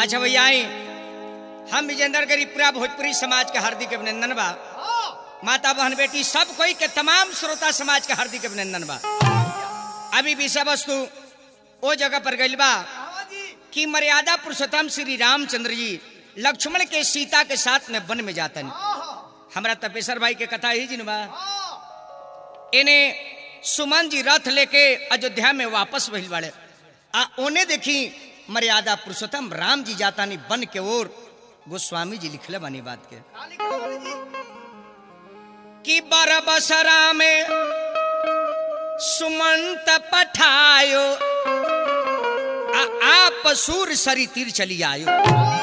अच्छा भैया आई हम विजेंद्र गरीबपुरा भोजपुरी समाज के हार्दिक अभिनंदन बा माता बहन बेटी सब कोई के तमाम श्रोता समाज के हार्दिक अभिनंदन बा अभी विषय वस्तु ओ जगह पर गइल बा कि मर्यादा पुरुषोत्तम श्री रामचंद्र जी लक्ष्मण के सीता के साथ में वन में जातन हमरा तपेश्वर भाई के कथा ही जिन बा इन्हें सुमन जी रथ लेके अयोध्या में वापस भइल बाड़े आ ओने देखी मर्यादा पुरुषोत्तम राम जी जाता नहीं बन के ओर गोस्वामी जी लिखले बानी बात के कि बरबसरा में सुमंत पठायो आ आप सूर सरी तीर चली आयो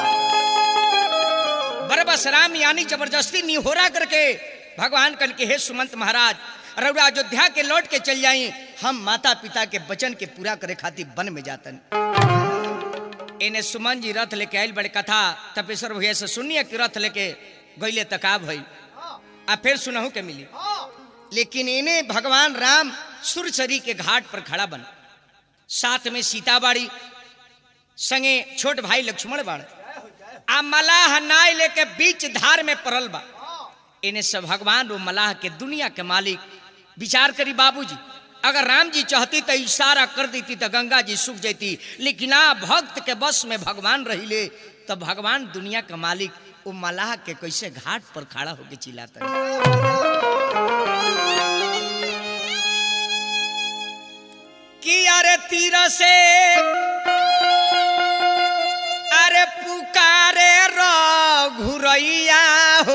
बरबस राम यानी जबरदस्ती निहोरा करके भगवान कन के हे सुमंत महाराज रउरा अयोध्या के लौट के चल जाई हम माता पिता के वचन के पूरा करे खातिर वन में जातन इन्हें सुमन जी रथ लेके आयल बड़े कथा तपेश्वर भैया से सुनिए कि रथ लेके गईले तका भई आ फिर सुनहु के मिली लेकिन इन्हें भगवान राम सुरसरी के घाट पर खड़ा बन साथ में सीता बाड़ी संगे छोट भाई लक्ष्मण बाड़ आ मलाह नाय लेके बीच धार में पड़ल बा इन्हें सब भगवान रो मलाह के दुनिया के मालिक विचार करी बाबूजी अगर राम जी चाहती तो इशारा कर देती तो गंगा जी सूख जाती लेकिन आ भक्त के बस में भगवान रहिले तो भगवान दुनिया का मालिक वो मलाह के कैसे घाट पर खड़ा होके चिल्लाता है कि अरे तीर से अरे पुकारे घुरैया हो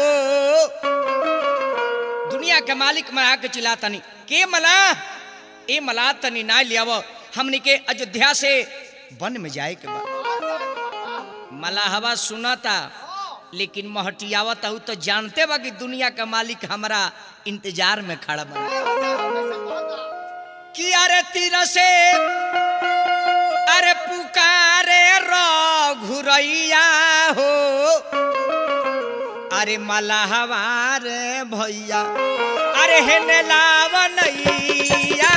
दुनिया के मालिक मरा के चिल्लातनी के मला ए मला तनी ना लियाव हमनी के अयोध्या से वन में जाए के बाद मलाहवा सुनाता लेकिन महटियावत हूँ तो जानते बा कि दुनिया का मालिक हमारा इंतजार में खड़ा बा कि अरे तीर से अरे पुकारे घुरैया हो अरे मलाहवार भैया अरे हेने लावनैया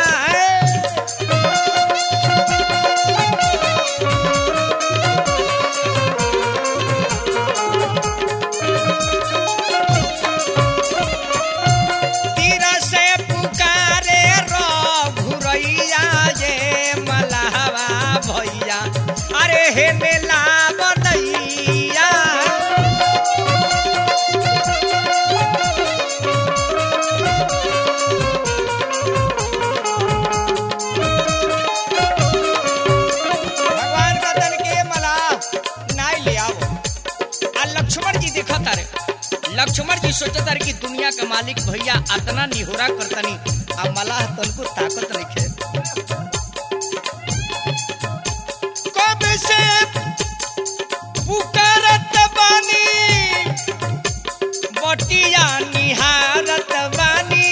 तीर से पुकारे घुरैया ये मलाहवा भैया अरे हेने लावनैया भगवान का तन के मला नाय ले आओ आ लक्ष्मण जी देखत रे लक्ष्मण जी सोचत रे कि दुनिया का मालिक भैया अतना निहोरा करतनी आ मला तनको ताकत रखे कब से पुकारत बानी बटिया निहारत बानी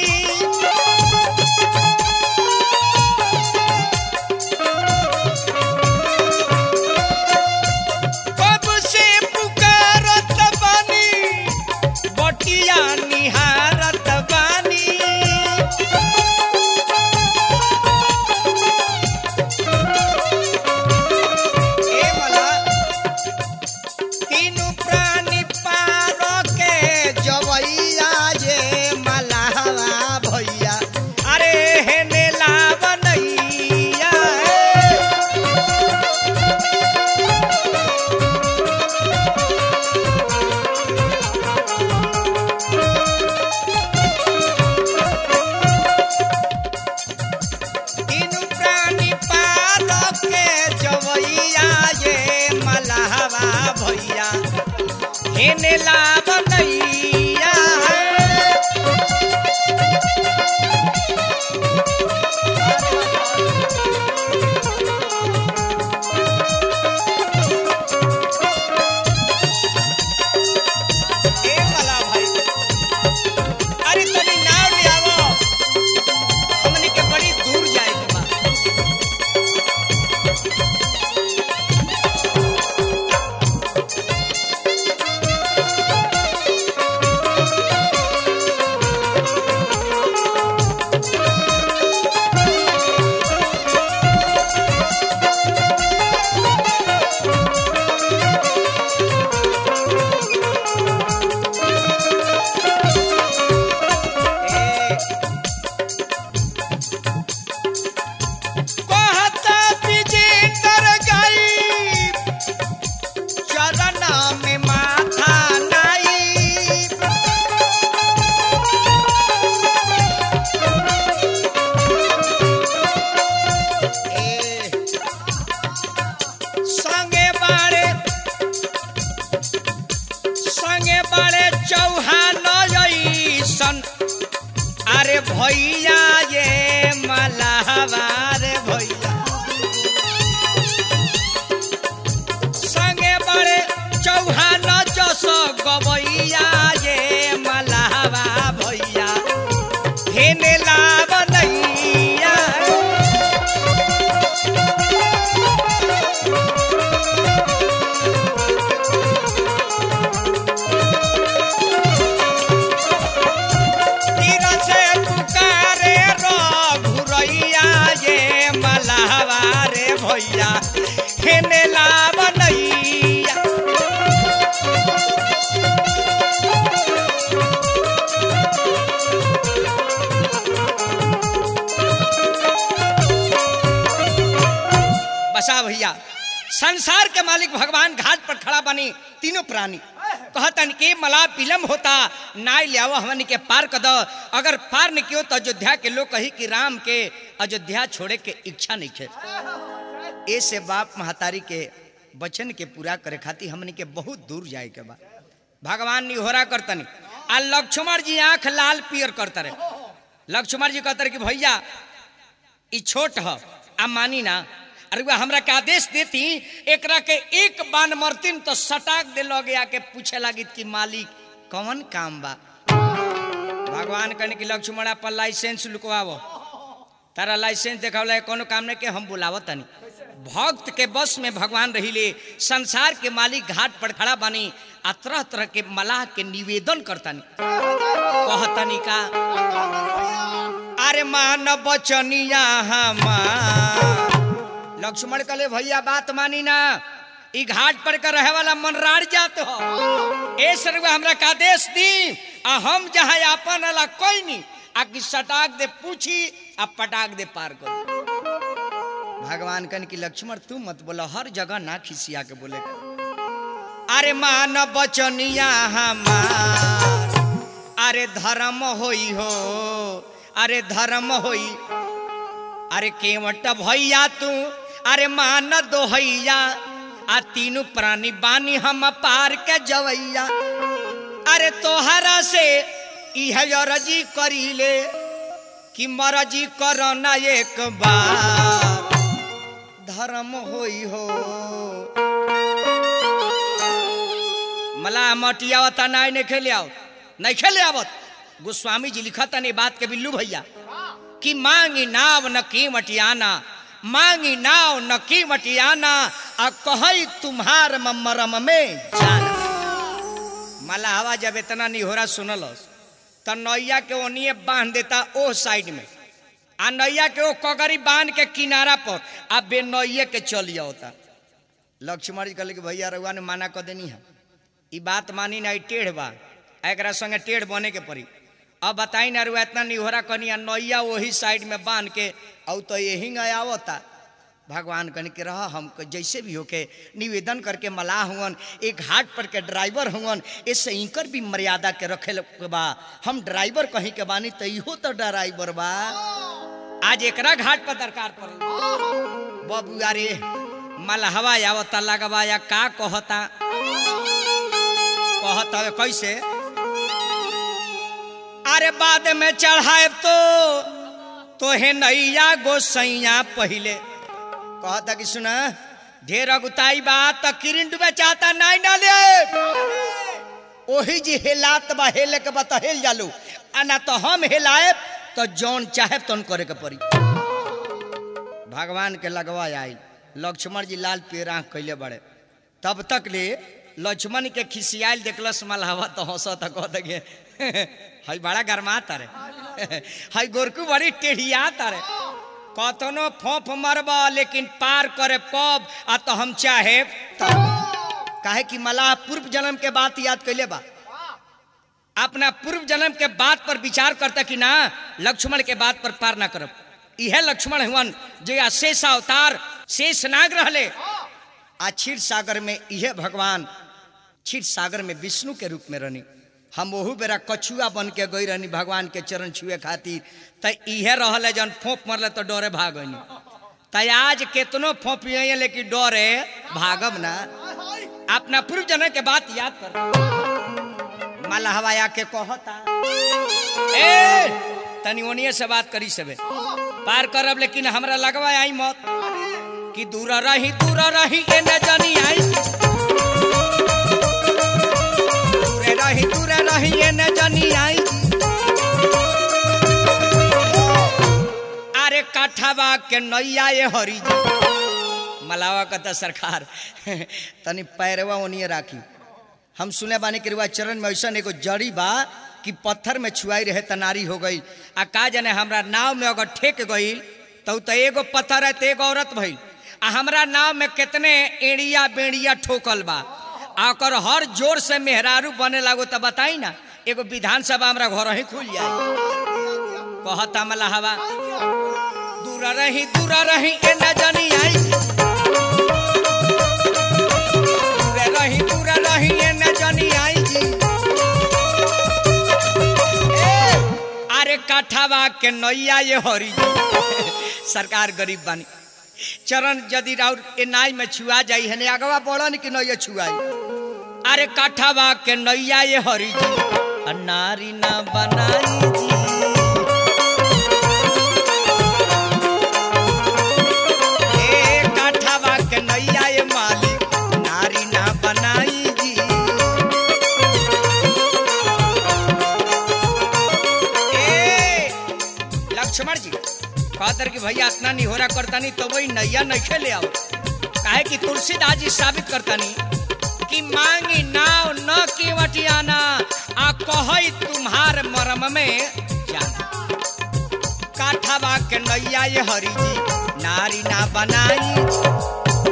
कब से पुकारत बानी बटिया निहारत बानी ए मला तीनू प्राणी पार के जवैया जे मलाहवा भैया अरे हेने लावनैया तीनू प्राणी पार के जवैया ये मलाहवा भैया हेने लावनैया ए मला भाई अरे तनी नाव ले आवो हमनी के बड़ी दूर जाए के बा ए संगे बाड़े संगे बाड़े चौहान जैसन अरे भैया ये मलावा रे भैया संगे बड़े चौहान जस गवैया ये मलावा भैया हेने लावनैया तीर से पुकारे रघुरैया ये मलावा रे भैया हेने लावनैया बसा भैया संसार के मालिक भगवान घाट पर खड़ा बनी तीनों प्राणी कहतन के मला विलम्ब होता नाय ले आवो हमन के पार कर दो अगर पार न कियो तो अयोध्या के लोग कही कि राम के अयोध्या छोड़े के इच्छा नहीं खे ए से बाप महतारी के वचन के पूरा करे खातिर हमन के बहुत दूर जाए के बा भगवान निहोरा करतनी आ लक्ष्मण जी आंख लाल पियर करते रहे लक्ष्मण जी कहते रहे कि भैया ई छोट ह आ मानी ना अरे वह हमरा के आदेश देती एकरा के एक बान मरतीन तो सटाक दे लगे आके पूछे लगी कि मालिक कौन काम बा भगवान कहने की लक्ष्मण पर लाइसेंस लुकवावो तारा लाइसेंस देखावला कोनो काम नहीं के हम बुलावो तनी भक्त के बस में भगवान रहिले संसार के मालिक घाट पर खड़ा बनी आ तरह तरह के मलाह के निवेदन करतनी कहतनी का अरे मान बचनिया हमार लक्ष्मण कहले भैया बात मानी ना ई घाट पर कर रहे वाला मनरार जात हो ए सर्व हमरा का आदेश दी आ हम जहाँ आपन अला कोई नहीं आ कि सटाक दे पूछी आ पटाक दे पार कर भगवान कन की लक्ष्मण तू मत बोलो हर जगह ना खिसिया के बोले कर। अरे मान बचनिया हमार अरे धर्म होई हो अरे धर्म होई अरे केवट भैया तू अरे मान दोहैया आ तीनों प्राणी बानी हम पार के जवैया अरे तोहरा से इह रजी करीले कि मरजी करो ना एक बार धर्म होई हो मला मटियावता नाय नहीं खेले आओ नहीं खेले आवत गोस्वामी जी लिखता ने बात के बिल्लू भैया कि मांगी नाव न की मटियाना मांगी नाव न की मटियाना आ कहई तुम्हार मरम में जाना मलाहवा जब इतना निहोरा सुनलस तो नैया के ओनिए बांध देता ओ साइड में आ नैया के ओ कगरी बांध के किनारा पर आ बे नैये के चल होता लक्ष्मण जी कहले कि भैया रउआ ने माना कर देनी है ई बात मानी ना ई टेढ़ बा आ एकरा संगे टेढ़ बने के पड़ी अब बताई ना रुआ इतना निहोरा कनी आ नैया वही साइड में बांध के औ तो यही आवता भगवान कन के रहा हम जैसे भी होके निवेदन करके मलाह हुअन एक घाट पर के ड्राइवर हुअन ऐसे इंकर भी मर्यादा के रखे के बा हम ड्राइवर कहीं के बानी तो इहो तो ड्राइवर बा आज एकरा घाट पर दरकार पड़े बाबू अरे मलहवा आवता लगवा या का कहता कहता है कैसे अरे बाद में चढ़ाए तो तोहे नैया गोसैया पहिले कहता कि सुना ढेर अगुताई बात तो किरिन डूबे चाहता नहीं डाले ओही जी हेलात बा हेले के बता हेल जालू आ ना तो हम हेलाए तो जौन चाहे तौन करे के पड़ी भगवान के लगवा आई लक्ष्मण जी लाल पेड़ आँख कैले बड़े तब तक ले लक्ष्मण के खिसियाल देखलस मलहवा तो हंस तो कह दगे हई बड़ा गरमा तारे हई गोरकू बड़ी टेढ़िया तारे कतनो फोफ मरब लेकिन पार करे कब आ तो हम चाहे तब काहे कि मलाह पूर्व जन्म के बात याद कैले बा अपना पूर्व जन्म के बात पर विचार करता कि ना लक्ष्मण के बात पर पार ना करब इहे लक्ष्मण हुवन जो शेष अवतार शेष नाग रहले आ क्षीर सागर में इहे भगवान क्षीर सागर में विष्णु के रूप में रहनी हम ओहू बेरा कछुआ बन के गई रहनी भगवान के चरण छुए खातिर त इहे रहले जन फोप मरले तो डरे भागनी त आज केतनो फोपिए लेकिन डरे भागब ना अपना पूर्व जन के बात याद कर मलहवा आके कहता ए तनी ओनिए से बात करी सबे पार करब लेकिन हमरा लगवा आई मत कि दूर रही दूर रही ए न जानी आई दूरे रही दूर रही ए न जानी आई अरे काठवा के नैया ये हरी जी मलावा कहता सरकार तनी पैरवा ओनिए राखी हम सुने बानी कि रुआ चरण में ऐसा एगो जड़ी बा कि पत्थर में छुआई रहे तनारी हो गई आ का जाने हमरा नाव में अगर ठेक गई तो तो एगो पत्थर है तो एगो औरत भइल आ हमरा नाव में कितने एड़िया बेड़िया ठोकल बा आ ओकर हर जोर से मेहरारू बने लागो तो बताई ना एगो विधानसभा हमरा घर ही खुल जाए कहता मलाहवा दूर रही दूर रही ए न जानी आई दूर रही दूर रही ए न जानी आई जी ए, अरे काठावा के नैया ये हरी जी सरकार गरीब बानी चरण यदि राउर ए नाई में छुआ जाई है अगवा बोलन कि नैया छुआई अरे काठावा के नैया ये हरी जी आ नारी ना बनाई जी ए काठावा के नैया ये मालिक नारी ना बनाई जी ए लक्ष्मण जी कहतर कि भैया इतना निहोरा करतानी तो वही नैया नहीं ले आओ काहे कि तुलसीदास जी साबित करतानी कि मांगी नाव न की वटियाना आ कहई तुम्हार मरम में जाना काठवा के नैया ये हरी जी नारी ना बनाई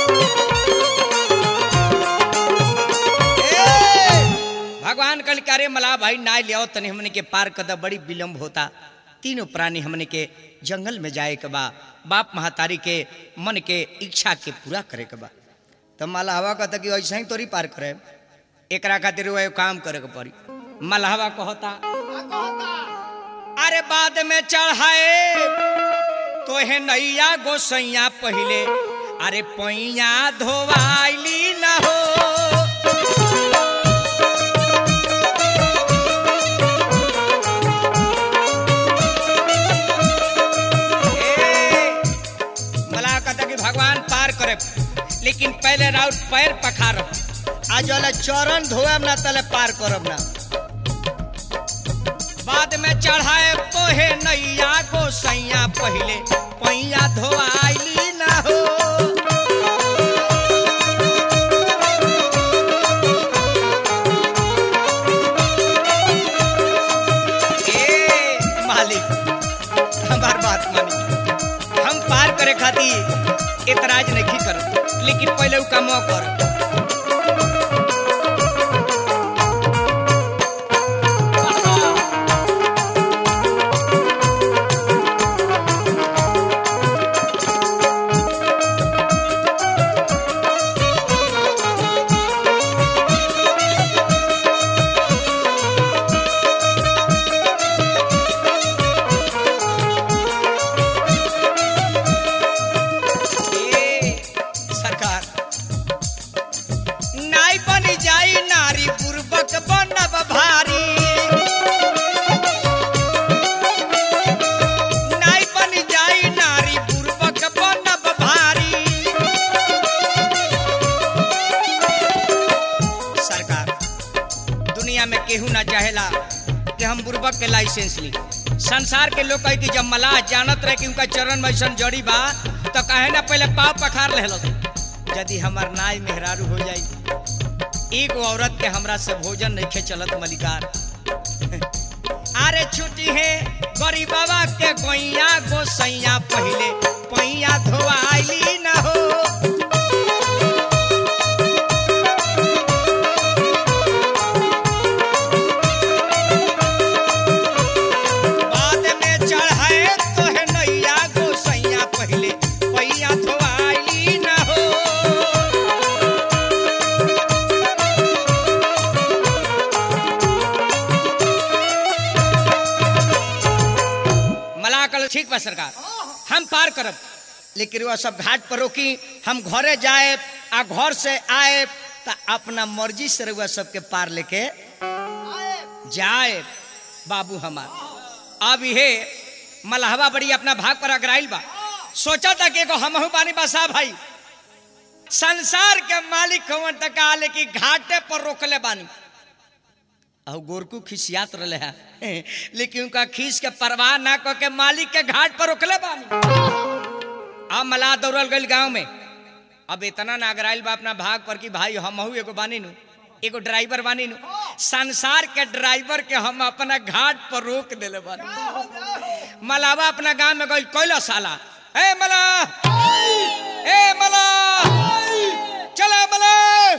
ए, भगवान कल करे मला भाई ना लियाओ तने हमने के पार कदा बड़ी विलम्ब होता तीनों प्राणी हमने के जंगल में जाए के बा बाप महतारी के मन के इच्छा के पूरा करे के बा तो मलहवा कहता कि ऐसा ही तोरी पार करे एकरा खातिर वो एगो काम करे के पड़ी मलहवा कहता अरे बाद में चढ़ाए तो है नैया गोसैया पहले अरे पैया धोवाइली न हो ए, मला कहता कि भगवान पार करे लेकिन पहले राउत पैर पखारब आज वाला चरण धोएब ना तले पार करब ना बाद में चढ़ाए तोहे नैया गोसैया पहले पैया धोआइली ना हो ए मालिक हमार बात मानी हम पार करे खातिर एतराज नहीं कर लेकिन पहले उ काम कर ए, सरकार नाई बनी जाई नारी पूर्वक बनब भारी नाई बनी जाई नारी पूर्वक बनब भारी सरकार दुनिया में केहू ना चाहेला कि हम बुर्बक के लाइसेंस ली संसार के लोग कहे कि जब मलाह जानत रहे कि उनका चरण में ऐसन जड़ी बा तो कहे ना पहले पाव पखार ले यदि हमार नाई मेहरारू हो जाई एगो औरत के हमरा से भोजन नहीं खे चलत मलिकार अरे छुट्टी है गरीबवा के गोइया गोसैया पहले पैया धोआइली न हो बाद में चढ़ाए तो है नैया गोसैया पहले पैया धोआइली न हो मलाकल ठीक बा सरकार हम पार करब लेकिन वह सब घाट पर रोकी हम घरे जाए आ घर से आए तो अपना मर्जी से रुआ सबके पार लेके जाए बाबू हमार अब ये मलहवा बड़ी अपना भाग पर अगराइल बा सोचा था कि एगो हमहू बानी बसा भाई संसार के मालिक हवन तक आले कि घाटे पर रोकले बानी और गोरकू खिसियात रहे है लेकिन उनका खींच के परवाह ना क के मालिक के घाट पर रोकले बानी अब मला दौड़ल गई गांव में अब इतना नागराइल बा अपना भाग पर कि भाई हमहू एगो बानी नु एगो ड्राइवर बानी नु संसार के ड्राइवर के हम अपना घाट पर रोक देले बानी मलावा अपना गांव में गई कोयला साला ए मला ए मला चला मला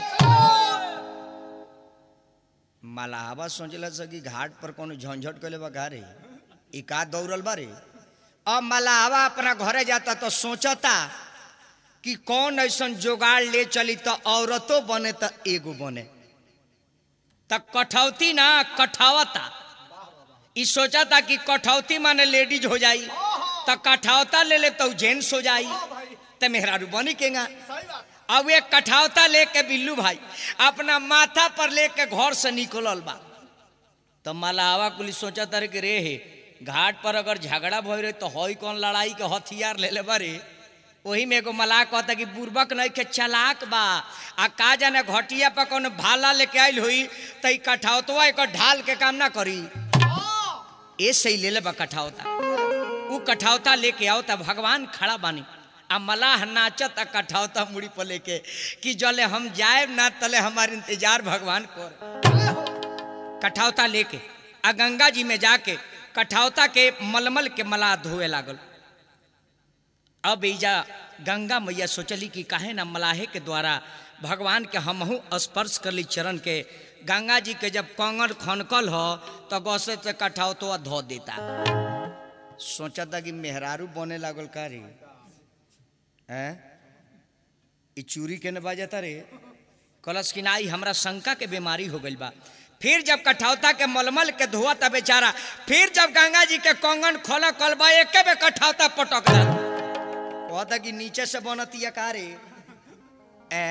मलावा सोचल कि घाट पर कोनो झंझट कैले बा घरे ई का दौड़ल बा रे अब मलावा अपना घरे जाता तो सोचता कि कौन ऐसा जोगाड़ ले चली तो औरतों बने तो एगो बने त कठौती ना कठावता ई सोचा था कि कठौती माने लेडीज हो जाई त कठौता ले ले तो जेंट्स हो जाई त मेहरारू बनी केगा अब एक कठौता लेके बिल्लू भाई अपना माथा पर लेके घर से निकलल बा तो मलावा कुली सोचा तारे कि रे हे घाट पर अगर झगड़ा भय रहे तो हई कौन लड़ाई के हथियार ले ले बारे वही में एगो मलाह कहता कि बुर्बक नहीं के चलाक बा आ का जाने घटिया पर कौन भाला लेके आयल हुई तो कठौतवा एक ढाल के काम ना करी ए सही ले ले बा कठौता उ कठौता लेके आओ तब भगवान खड़ा बानी आ मलाह नाचत आ कठौता मुड़ी पर लेके कि जले हम जाए ना तले हमारे इंतजार भगवान कर कठौता लेके आ गंगा जी में जाके कठौता के मलमल के मलाह धोए लागल अब ईजा गंगा मैया सोचली कि काहे ना मलाहे के द्वारा भगवान के हमहू स्पर्श करली चरण के गंगा जी के जब कंगन खनकल हो तो गौसे से कठौतवा धो देता सोचता कि मेहरारू बने लागल का रे हैं ई चूरी के न बाजता रे कलश की नाई हमरा शंका के बीमारी हो गई बा फिर जब कठौता के मलमल के धोआ था बेचारा फिर जब गंगा जी के कंगन खोला कलबा एक बे कठौता पटक दे कहता कि नीचे से बनतिया का रे ए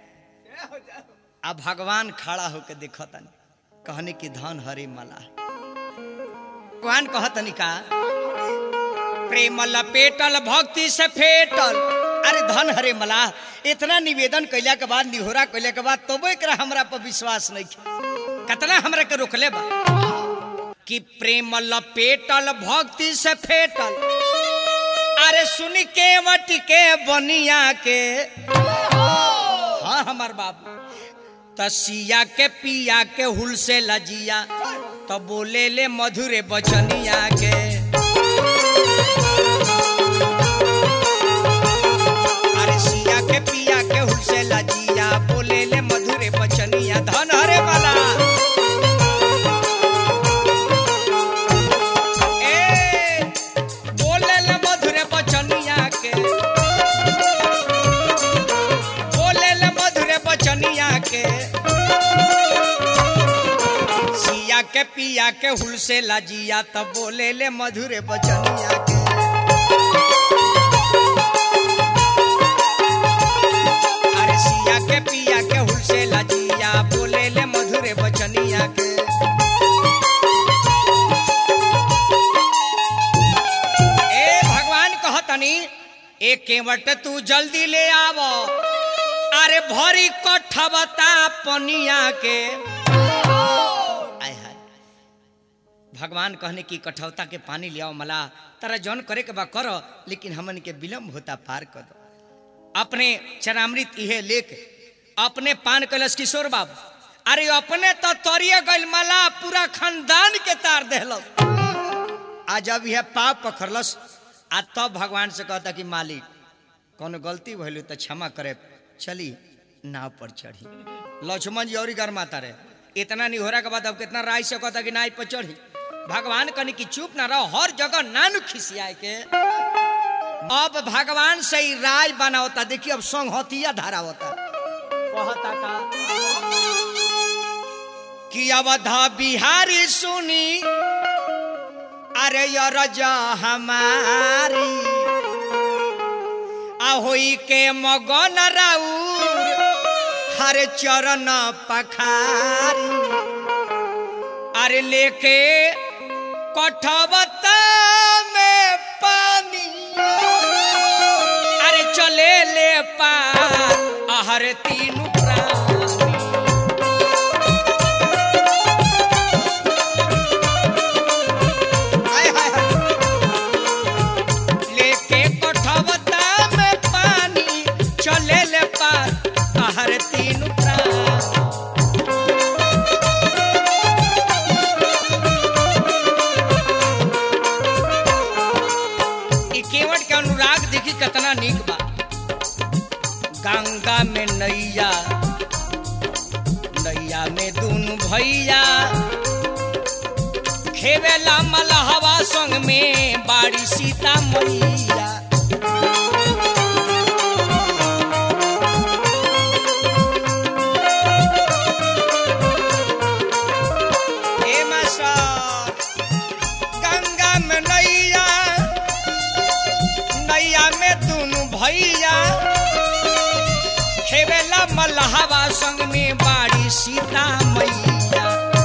अब भगवान खड़ा होके देखतन कहने की धन हरे मला भगवान कहतनी का प्रेम लपेटल भक्ति से फेटल अरे धन हरे मला इतना निवेदन कैला के बाद निहोरा कैला के बाद तो एकरा हमरा पर विश्वास नहीं कतना हमरा के रोकले बा कि प्रेम लपेटल भक्ति से फेटल अरे सुन के वट के बनिया के हाँ हमार बाबू तसिया के पिया के हुल से लजिया तो बोले ले मधुरे बचनिया के अरे सिया के पिया के हुल से लजिया बोले ले मधुरे बचनिया धन हरे वाला ए बोले ले मधुरे बचनिया के बोले ले मधुरे बचनिया के सिया के पिया के हुल से लजिया तब बोले ले मधुरे बचनिया के अरे सिया के पिया के हुल से लजिया बोले ले मधुरे बचनिया के ए भगवान कहतनी ए केवट तू जल्दी ले आव अरे भरी कठबता पनिया के आय हाय भगवान कहने की कठौता के पानी ले आओ मला तारा जौन करे के बा करो लेकिन हमन के विलम्ब होता पार कर दो अपने चरामृत इहे लेके अपने पान कलश किशोर बाबू अरे अपने तो तोरिए गइल मला पूरा खानदान के तार देहलस आ जब यह पाप पखड़लस आ तब भगवान से कहता कि मालिक कोनो गलती भइल तो क्षमा करे चली नाव पर चढ़ी लक्ष्मण जी और गरमाता रहे इतना निहोरा के बाद अब कितना राय से कहता कि नाव पर चढ़ी भगवान कहनी कि चुप ना रहो हर जगह नानु खिसियाए के अब भगवान से ही राय बना होता देखिए अब संहतिया धारा होता कहता का कि अवधा बिहारी सुनी अरे यो रजा हमारी आ होई के मगन राउर हर चरण पखारी अरे लेके कठबता में पानी अरे चले ले पार आहर तीन प्राणी हाय, हाय, हाय। लेके कोठवता में पानी चले ले पार आहर तीन प्राण ई केवट के अनुराग देखी कितना नीक बा गंगा में नैया नैया में दुनु भैया खेवेला मलहवा संग में बाड़ी सीता मैया हे मास्टर, गंगा में नैया नैया में दुनु भैया खेवेला मलहवा संग में बाड़ी सीता मैया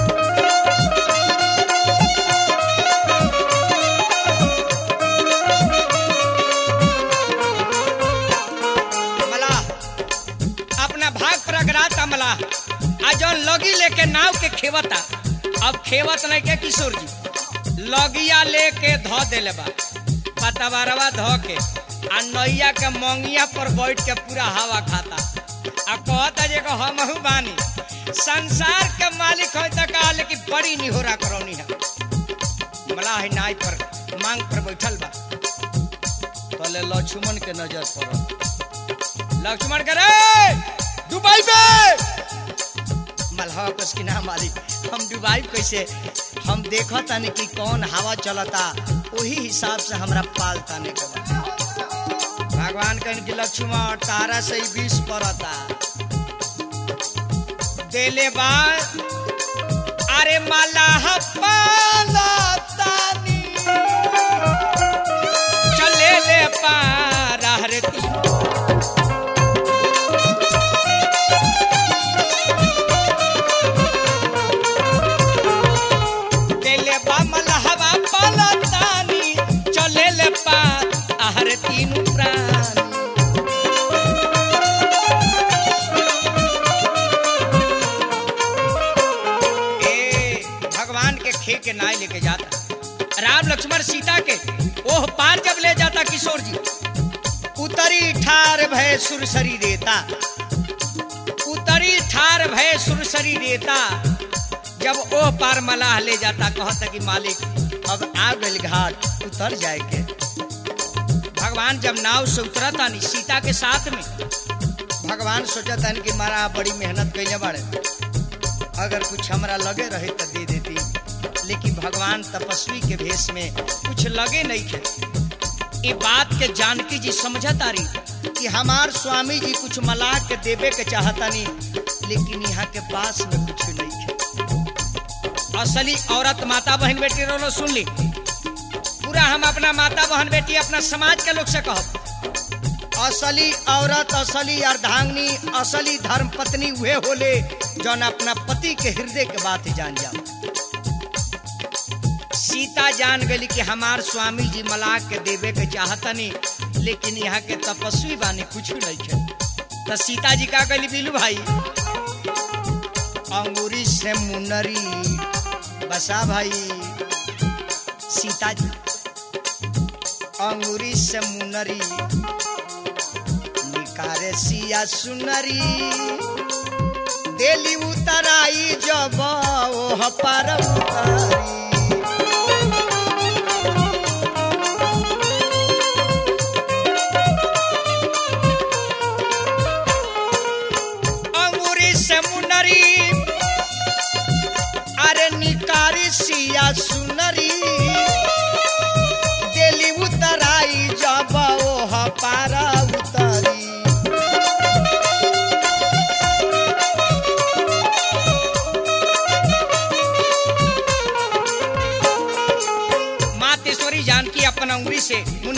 मलाह अपना भाग पर अगराता मलाह आ जौन लगी लेके नाव के खेवता अब खेवत नहीं के किशोर जी लगिया लेके धो देले बा पतवारवा धो के आ नैया के मंगिया पर बैठ के पूरा हवा खाता आ कहता जे को हमहू बानी संसार के मालिक हो त कहा लेकिन बड़ी निहोरा करौनी है मलाह नाई पर मांग पर बैठल बा कहले लक्ष्मण के नजर पड़ल लक्ष्मण करे दुबई में मल्हा कस की नाम मालिक हम दुबई कैसे हम देखा तानी कि कौन हवा चलता वही हिसाब से हमरा पाल ताने के बा भगवान कहन कि लक्ष्मण तारा से ही विष पड़ता देले बा अरे मलाह पालतानी चले ले पार हरे तीन देले बा मलहवा पालतानी चले ले पार आहर तीन प्राणी ए भगवान के खे के नाय लेके जाता राम लक्ष्मण सीता के ओह पार जब ले जाता किशोर जी उतरी ठार भय सुरसरी देता उतरी ठार भय सुरसरी देता जब ओह पार मलाह ले जाता कहता कि मालिक अब आ गइल घाट उतर जाए के भगवान जब नाव से उतरता नहीं सीता के साथ में भगवान सोचता कि मारा बड़ी मेहनत कैले बाड़े अगर कुछ हमरा लगे रहे तो दे देती लेकिन भगवान तपस्वी के भेष में कुछ लगे नहीं थे ये बात के जानकी जी समझता रही कि हमार स्वामी जी कुछ मलाह के देवे के चाहता नहीं लेकिन यहाँ के पास में कुछ नहीं है असली औरत माता बहन बेटी रोलो सुन ली पूरा हम अपना माता बहन बेटी अपना समाज के लोग से कहब असली औरत असली अर्धांगनी असली धर्म पत्नी उहे होले जौन अपना पति के हृदय के बात जान जाओ सीता जान गई कि हमार स्वामी जी मलाह के देवे के चाहतनी लेकिन यहाँ के तपस्वी बानी कुछ नहीं है तो सीता जी का कहली बीलू भाई अंगूरी से मुनरी बसा भाई सीता जी अंगूरी से मुनरी निकारे सिया सुनरी देली उतराई जब ओह पर उतरी अंगूरी से मुनरी अरे निकारी सिया सुनरी देली उतराई जब ओह पारा उतरी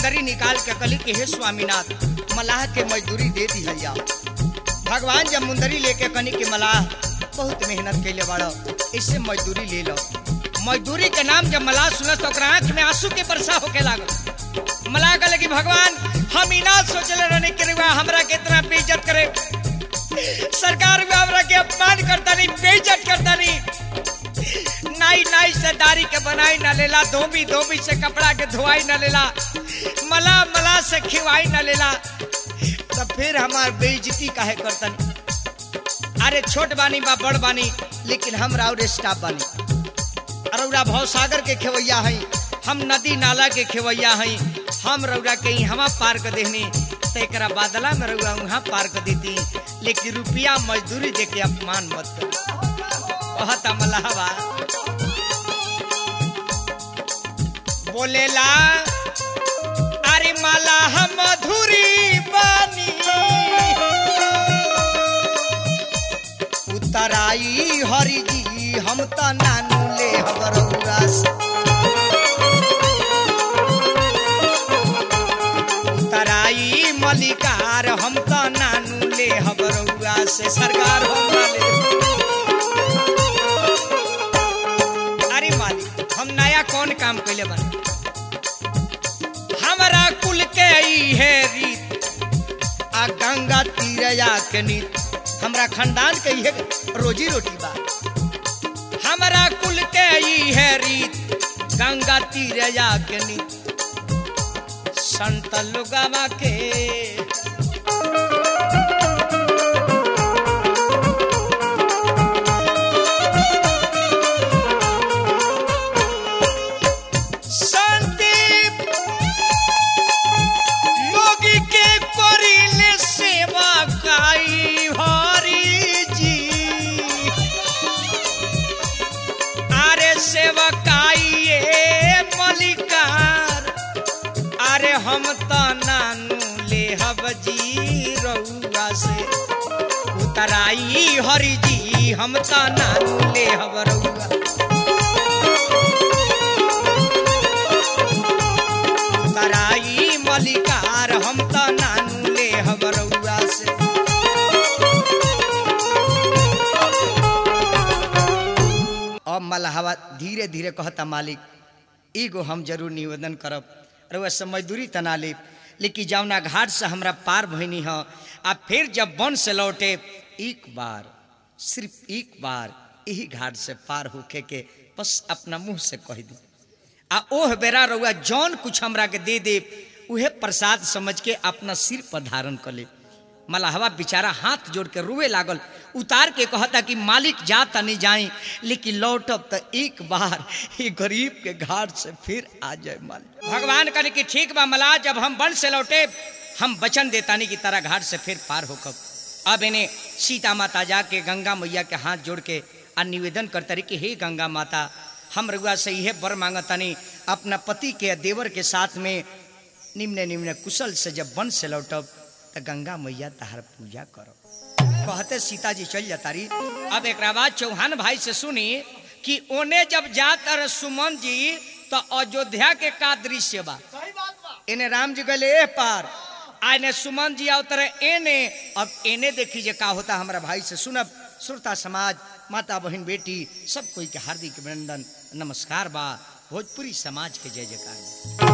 मुंदरी निकाल के कली के हे स्वामीनाथ मलाह के मजदूरी दे दिहल जाओ भगवान जब मुंदरी लेके कनी के मलाह बहुत मेहनत कैले बाड़ो इससे मजदूरी ले लो मजदूरी के नाम जब मलाह सुनस तो ओकरा आंख में आंसू के वर्षा होके लागल मलाह कहले कि भगवान हम ही ना सोचले रहने के रुआ हमरा के इतना बेइज्जत करे सरकार में हमरा के अपमान करता नहीं बेइज्जत करता नहीं नाई नाई से दाढ़ी के बनाई ना लेला धोबी धोबी से कपड़ा के धोआई ना लेला मला मला से खिवाई ना लेला तो फिर हमार बेइज्जती काहे करतन अरे छोट बानी बा बड़ बानी लेकिन हम राउर स्टाफ बानी रौरा भवसागर के खेवैया हई हम नदी नाला के खेवैया हई हम रौरा के हवा पार कर देहनी तो एकरा बादला में रौरा वहाँ पार कर देती लेकिन रुपया मजदूरी दे के अपमान मत कर कहता मलाहबा बोलेला अरे माला हम मधुरी बानी उतराई हरि जी हम त नानू ले हबरौरा से उतराई मलिकार हम त नानू ले हबरौरा से सरकार हम ना ले अरे मालिक हम नया कौन काम कैले बानी हमारा कुल के ई है रीत आ गंगा तीरया के नीत हमरा खानदान के इहे रोजी रोटी बा हमारा कुल के ई है रीत गंगा तीरया के नीत संत लोगवा के संदीप लोगी के करिले सेवा काई हरी जी अरे सेवा काई ए मलिकार अरे हम त नानू ले हब जी रउआ से उतराई हरी जी हम त नानू ले हब रउआ तराई मलिकार हम त नानू ले हबरौआ से अब मलहवा धीरे धीरे कहता मालिक एगो हम जरूर निवेदन करब रउआ से मजदूरी तना लेब लेकिन जौना घाट से हमरा पार भइनी ह आ फिर जब वन से लौटे एक बार सिर्फ एक बार यही घाट से पार होके के बस अपना मुंह से कह दी आ ओह बेरा रउआ जौन कुछ हमरा के दे दे उहे प्रसाद समझ के अपना सिर पर धारण कर ले मलाहवा बेचारा हाथ जोड़ के रोए लागल उतार के कहता कि मालिक जा तनी जाई लेकिन लौटब तो एक बार ये गरीब के घाट से फिर आ जाए मालिक भगवान कहने की ठीक बा मला जब हम वन से लौटे हम वचन देतानी की तरह घाट से फिर पार होकर अब इन्हें सीता माता जाके गंगा मैया के हाथ जोड़ के आ निवेदन करता रही कि हे गंगा माता हम रघुआ से यह बर मांगतानी अपना पति के देवर के साथ में निम्न निम्न कुशल से जब वन से लौटब तो गंगा मैया तहार पूजा करो कहते सीता जी चल जाता रही अब एक बाद चौहान भाई से सुनी कि ओने जब जाता रहे सुमन जी तो अयोध्या के का दृश्य बा इन्हें राम जी गले ए पार आने सुमन जी अवतरे एने अब एने देखी जे का होता हमारा भाई से सुनब श्रोता समाज माता बहन बेटी सब कोई के हार्दिक अभिनंदन नमस्कार बा भोजपुरी समाज के जय जयकार बा।